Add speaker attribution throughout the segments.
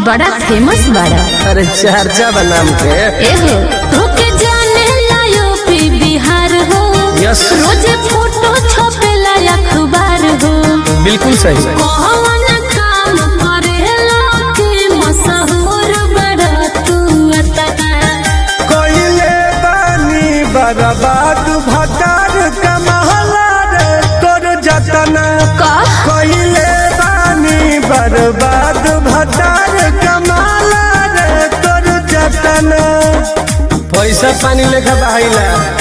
Speaker 1: बड़ा फेमस बाड़ा
Speaker 2: अरे चर्चा बनाम के
Speaker 1: एहो तोके जाने लायो पी बिहार हो
Speaker 2: यस।
Speaker 1: रोजे फोटो छपेला अखबार हो
Speaker 2: बिल्कुल सही
Speaker 1: कौन काम करेला कि मशहूर बड़ा तू अतना
Speaker 3: कोइले बानी बर्बाद भटार कमहला रे तोर जतना
Speaker 1: का
Speaker 3: कोइले बानी बर्बाद भटार कमहला रे तोर जतना
Speaker 2: पैसा पानी लेखा बहाइला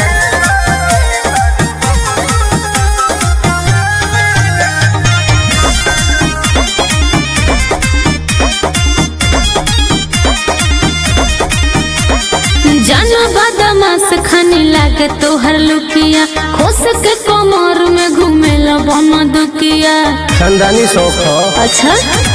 Speaker 1: जाना बदमाश खाने लागे तोहर लुकिया खोस के कमर में घूमेला बम दुकिया
Speaker 2: खानदानी शौक हो
Speaker 1: अच्छा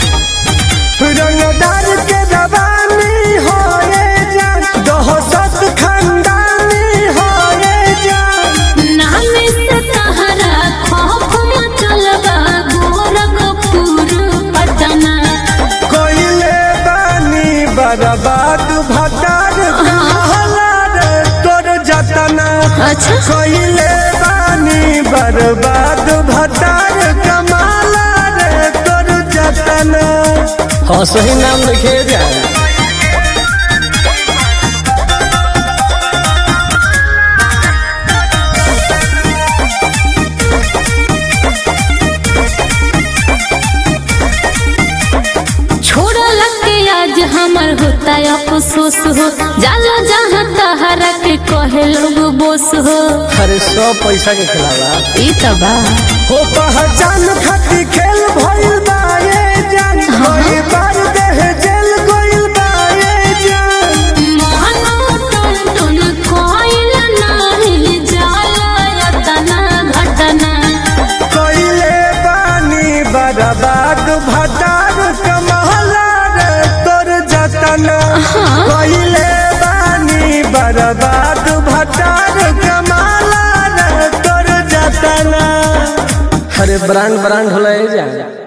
Speaker 3: रंगदार के रवानी होए जान दहशत खानदानी होए जान
Speaker 1: नाम से तहरा खौफ मचलबा गोरखपुर पटना
Speaker 3: कोइले बानी बर्बाद भटार कमहला रे तोर जतना
Speaker 1: अच्छा
Speaker 3: कोइले बानी बर्बाद भटार कमाला रे तोर जतना
Speaker 2: हाँ सही नाम लिखे जाए
Speaker 1: छोड़ा लगे आज हमर होता अफसोस हो जाला जहाँ तहरा के कहे लोग बोस हो
Speaker 2: अरे सब पैसा के खिलावा
Speaker 1: ई तो बा
Speaker 3: हो पहचान खातिर खेल भइल बा ये जान कोई बार देह जेल गइल बा ये जान कोइले बानी बर्बाद भटार कमहला रे तोर जतना कोइले बानी बर्बाद भटार कमहला रे तोर जतना
Speaker 2: अरे ब्रांड ब्रांड होला जाए